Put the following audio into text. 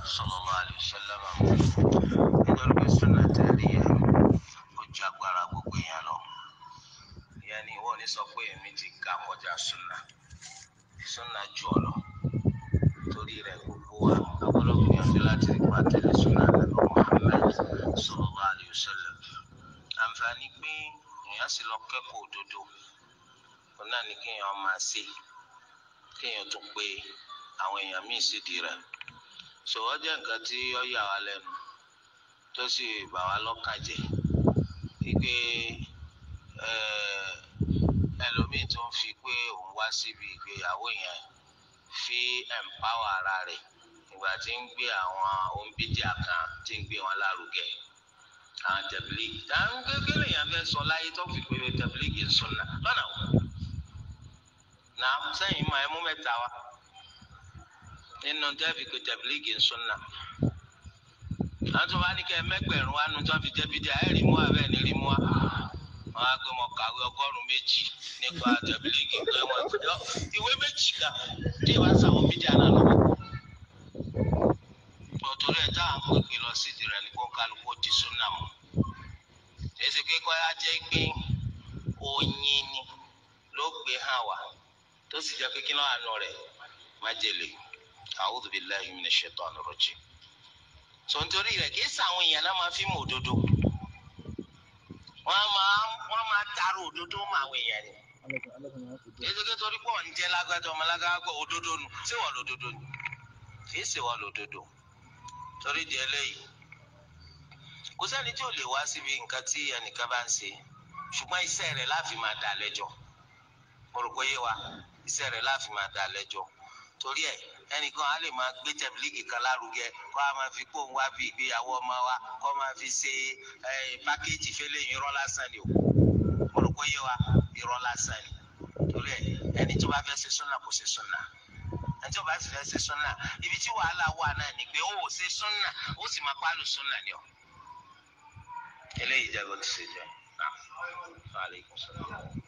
sallallahu alaihi wasallam nítorí pé súnà tẹ̀lé yẹn ó ju agbára gbogbo yẹn lọ ìyẹn ni ìwọ ní sọ pé èmi ti ga kọjá súnà súnà ju ọ lọ torí rẹ̀ gbogbo wa agbọ́dọ̀ gbìyànjú láti rí pa tẹ̀lé súnà lẹ́nu Muhammad sallallahu alaihi wasallam àǹfààní pé èèyàn sì lọ kẹ́kọ̀ọ́ òdodo òun náà ní kéèyàn máa ṣe kéèyàn tún pé àwọn èèyàn míì sì di rẹ̀ sọ̀rọ̀ jẹ́ nǹkan tí ó yà wá lẹ́nu tó sì bà wá lọ́kàn jẹ́ wípé ẹlòmíì tó ń fi pé òun wá síbi ìgbéyàwó yẹn fi empower ara rẹ̀ ìgbà tí ń gbé àwọn òǹbíjà kan tí ń gbé wọn lárugẹ àwọn tẹ̀bílíìgì táwọn kékeré yẹn fẹ́ sọ láyé tó fi pé tẹ̀bílíìgì ń sùn náà lọ́nà wò náà sẹ́yìn máa ẹmú mẹ́ta wá nínú tẹ́ẹ̀fì pé tẹ̀bílíìgì ń sún náà àwọn tó bá ní kẹ́ mẹ́gbẹ̀rún wá nu tó fi jẹ́ bídíà ẹ̀ rí mú wa bẹ́ẹ̀ ni rí mú wa wọn á gbé wọn kàwé ọgọ́rùn-ún méjì nípa tẹ̀bílíìgì pé wọn ìjọ ìwé méjì kan tí wọ́n sáwọn bídíà náà lọ. tòtòrí ẹ̀ táwọn pèpè lọ sí ìdìrẹ̀ ní kó kálukú di sún náà mọ́ èsì kíkọ́ yá jẹ́ pé oyin ni ló gbé hàn wá tó sì jẹ́ pé kí ló àánú rẹ̀ májèlé a'udhu billahi minash shaitani rajim. sọ nítorí rẹ̀ kí sàwọn èèyàn náà máa fi mọ òdodo wọ́n máa wọ́n máa taara òdodo mọ àwọn èèyàn ni. ètò torí pé wọ́n ń jẹ́ lágbájá ọmọ lágbájá òdodo nu ṣé wọ́n lòdodo ni kì í ṣe wọ́n lòdodo torí di eléyìí kò sẹ́ni tí ò lè wá síbi nǹkan tí ẹnìkan bá ń ṣe ṣùgbọ́n iṣẹ́ rẹ̀ láàfin máa dà lẹ́jọ́ mo rò pé yé wa iṣẹ́ rẹ̀ láàfin máa dà lẹ́jọ́ torí ẹ̀ ẹnìkan á lè máa gbé tẹ̀bílíkì kan lárugẹ kó a máa fi kó ń wá bí ìgbéyàwó ọmọ wa kó máa fi ṣe pákéjì fẹlẹ irọ́ lásán ni o mo rò pé yé wa irọ́ lásán ni torí ẹ̀ ẹni tó bá fẹ́ ṣe súnà kò ṣe súnà ẹni tó bá sì fẹ́ ṣe súnà ibi tí wàhálà wà náà ni pé ó ò ṣe súnà ó sì máa pálù súnà ni ọ eléyìí jẹ́ bó ti ṣe jẹ́ náà. Alaikum salaam.